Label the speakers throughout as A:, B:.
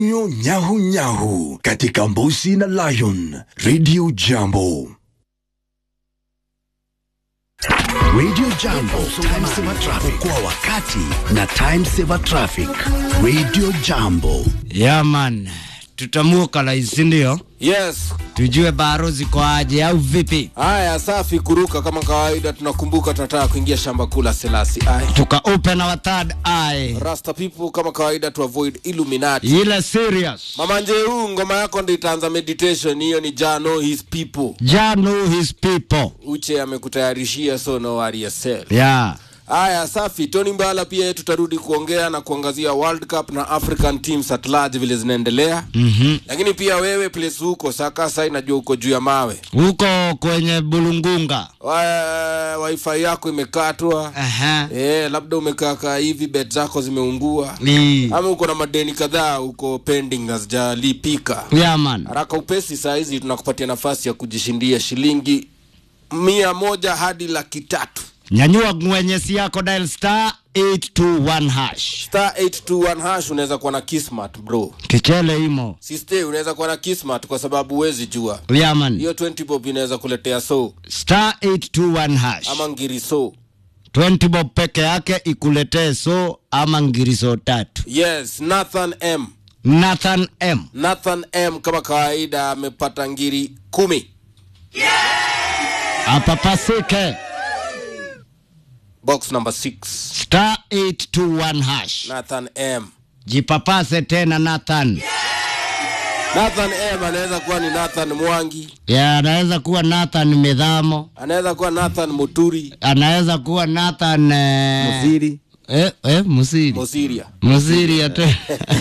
A: nyo nyahu nyahu katika Mbusi na Lion Radio Jambo. Radio Jambo, time saver traffic kwa wakati na time saver traffic. Radio Jambo.
B: Yeah man, tutamuka laisi ndio
C: Yes.
B: tujue baro ziko aje au vipi?
C: Haya, safi kuruka kama kawaida. Tunakumbuka tunataka kuingia shamba kula Selasi. Ai.
B: Tuka open our third eye,
C: Rasta people kama kawaida to avoid Illuminati.
B: ile serious.
C: Mama Njeru, ngoma yako ndio itaanza meditation. Hiyo ni Jano his people.
B: Ja know his people.
C: Uche amekutayarishia so no worry yourself.
B: Yeah.
C: Haya, safi. Tony Mbala pia tutarudi kuongea na kuangazia World Cup na African teams at large vile zinaendelea.
B: Mhm.
C: Lakini pia wewe place huko Sakasa, inajua uko juu ya mawe.
B: Huko kwenye Bulungunga.
C: Wa, wifi yako imekatwa.
B: Aha.
C: Eh, labda umekaa hivi bet zako zimeungua
B: Ni.
C: ama uko na madeni kadhaa uko pending hazijalipika
B: Yeah man.
C: haraka upesi saa hizi tunakupatia nafasi ya kujishindia shilingi mia moja hadi laki tatu
B: Nyanyua ngwenyesi yako dial star 821 hash.
C: star 821 hash unaweza kuwa na kismat bro
B: Kichele imo.
C: siste unaweza kuwa na kismat kwa sababu huwezi jua
B: Yeah man.
C: hiyo 20 bob inaweza kuletea so
B: Star 821 hash.
C: ama ngiri so
B: 20 bob peke yake ikuletee so ama ngiriso tatu.
C: yes nathan m
B: Nathan M.
C: nathan m kama kawaida amepata ngiri kumi
B: Apapasike.
C: box number 6
B: Star 821 hash.
C: nathan m
B: Jipapase tena Nathan.
C: Nathan M anaweza kuwa ni Nathan Mwangi,
B: Ya, anaweza kuwa Nathan Midhamo,
C: anaweza kuwa Nathan Muturi,
B: anaweza kuwa Nathan eh,
C: Musiri,
B: eh, eh, Musiri.
C: Mosiria.
B: Musiri ate.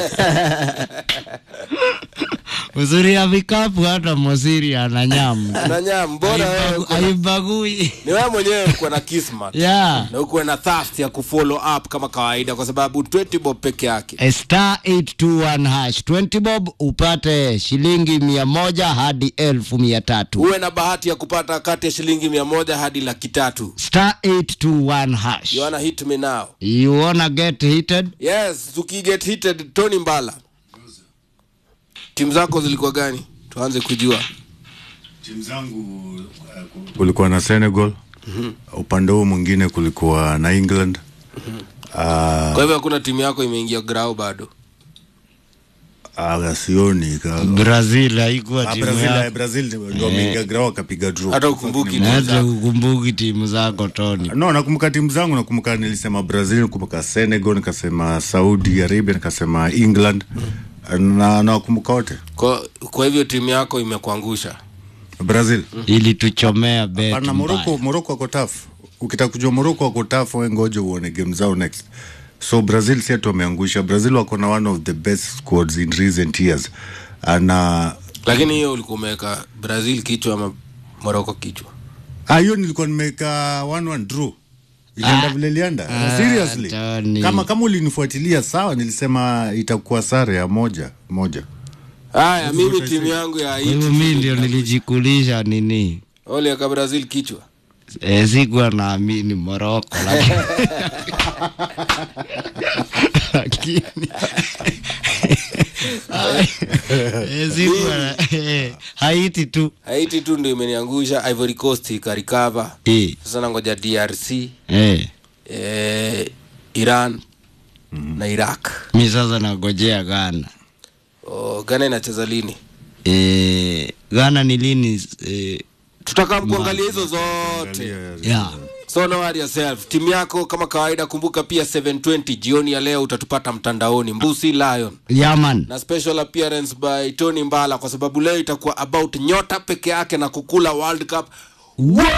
B: Musiri ya vikapu hata Musiri ana nyamu.
C: Nanya, mbona wewe
B: Haibagu-
C: uko na-
B: Haibagui.
C: ni wewe mwenyewe uko na kismat
B: Ya.
C: na uko na thirst ya kufollow up kama kawaida, kwa sababu 20 bob peke yake.
B: A star 821 hash 20 bob upate shilingi mia moja hadi elfu mia tatu
C: Uwe na bahati ya kupata kati ya shilingi mia moja hadi laki tatu.
B: star 821 hash
C: You wanna hit me now?
B: you wanna get heated
C: Yes, tukiget heated, Tony Mbala, timu zako zilikuwa gani? Tuanze kujua.
D: timu zangu uh, kulikuwa na Senegal upande huu mwingine kulikuwa na England Ah,
C: Kwa hivyo hakuna timu yako imeingia grau bado.
D: ah, sioni ka-
B: brazil haikuwa
D: Ah,
B: timu
D: Brazil,
B: yako
D: eh, Brazil ndio wameingia grao wakapiga draw.
C: Hata ukumbuki timu
B: naja
C: zako.
B: kukumbuki timu zako tony
D: no nakumbuka timu zangu nakumbuka nilisema brazil nakumbuka senegal nikasema saudi arabia nikasema england na nawakumbuka wote
C: Kwa, kwa hivyo timu yako imekuangusha.
D: brazil
B: ilituchomea bet
D: pana moroko
B: mbaya.
D: moroko wako tough ukitaka kujua moroko wako tough we ngoja uone game zao next so brazil si ati wameangusha brazil wako na one of the best squads in recent years na
C: lakini hiyo ulikuwa umeweka brazil kichwa ama moroko kichwa
D: Ah, hiyo nilikuwa nimeweka one one draw ilienda
B: Ah.
D: vile ilienda
B: Ah,
D: seriously
B: Tony.
D: kama kama ulinifuatilia sawa nilisema itakuwa sare ya moja moja
C: haya mimi timu yangu ya
B: Kwa hivyo mi ndio nilijikulisha nini
C: oliaka brazil kichwa
B: e, sikuwa naamini moroko lakini lakini Eh, sikuwa na- eh, haiti tu
C: haiti tu ndio imeniangusha ivory coast ikarikava
B: Eh,
C: sasa nangoja drc
B: eh.
C: eh, iran na iraq
B: mi sasa nagojea ghana
C: oh, gana inacheza lini
B: eh, ghana ni lini eh,
C: tutakaa kuangalia hizo zote
B: yeah.
C: so no worry yourself timu yako kama kawaida kumbuka pia 720 jioni ya leo utatupata mtandaoni mbusi lion
B: yaman
C: na special appearance by tony mbala kwa sababu leo itakuwa about nyota peke yake na kukula world cup